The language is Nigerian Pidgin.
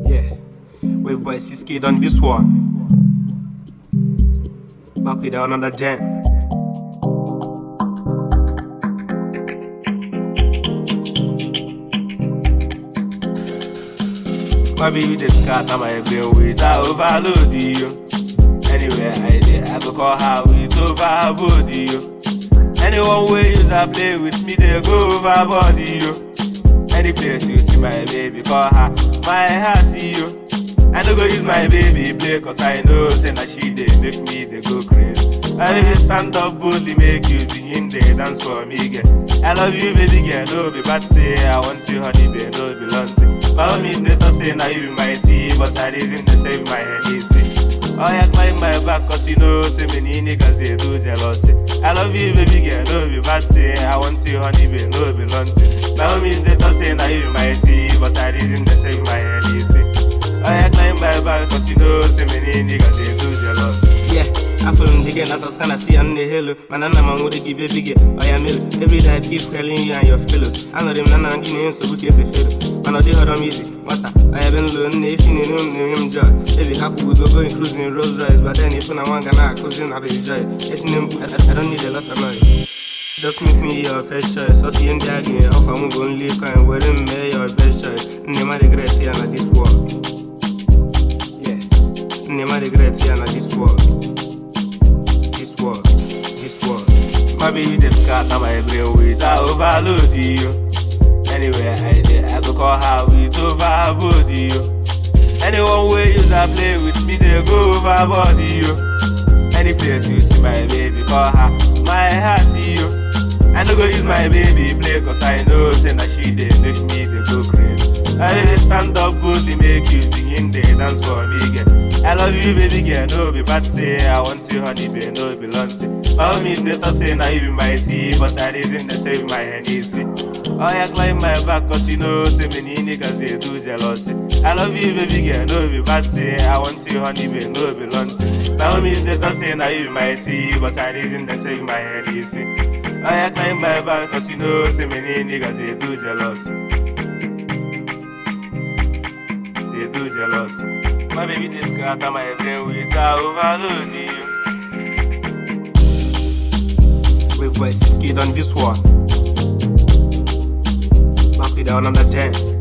Yeah, Wave Boy Siskid on this one. Back with another jam. My baby the scatter my brain with I overload you. Anywhere I dey, I go call her with overboard you. Anyone wey use her play with me, they go overboard you. Any place you see my baby, call her my heart you. I no go use my baby play cause I know say na she dey make me dey go crazy. I dey stand up boldly make you begin dey dance for me girl. I love you baby girl, no be bad thing. I want you honey babe, no be long thing. Follow me dey talk say na you be my tea, but I reason dey save my head easy. Oh yeah, climb my back cause you know say many niggas they do jealousy. I love you baby girl, no be bad thing. I want you honey babe, no be long thing. My homies they talk say na you be my tea, but I reason dey save my head easy. Oh yeah, climb my back cause you know say many niggas they do jealousy. Yeah, after them again, I was kinda see on the hill. Man, I'm a would give a big Oh yeah, mill. Every day I keep calling you and your fellows. I know them nana give me so good as a fiddle. Man, I did her easy. What I have been learning if you know him joy. Every couple we go going cruising Rolls Royce, but then if I want gonna cruising, I'll be joy. It's them, I, I don't need a lot of noise. Just make me your first choice. So see in the again, off I'm only coin, wearing me your best choice. Never regret here na this world. Yeah. Never regret here na this world. This world. This world. My baby the scatter my brain with I overload you. Anywhere I dey, I go call her with overboard you. Anyone wey use her play with me, they go overboard you. Any place you see my baby, call her my heart you. I no go use my baby play cause I know say na she dey make me dey go crazy. I dey stand up boldly make you begin dey dance for me girl. I love you baby girl, no be bad thing. I want you honey babe, no be long thing. My homies dey talk say na you be my tea, but I reason dey save my Hennessy. Oh yeah, climb my back cause you know say many niggas they do jealousy. I love you baby girl, no be bad thing. I want you honey babe, no be long thing. My homies they talk say na you be my tea, but I reason dey save my Hennessy. Oh yeah, climb my back cause you know say many niggas they do jealousy. They do jealousy. My baby they scatter my brain with I overload you. Wave boy Siskid on this one. Back with another jam.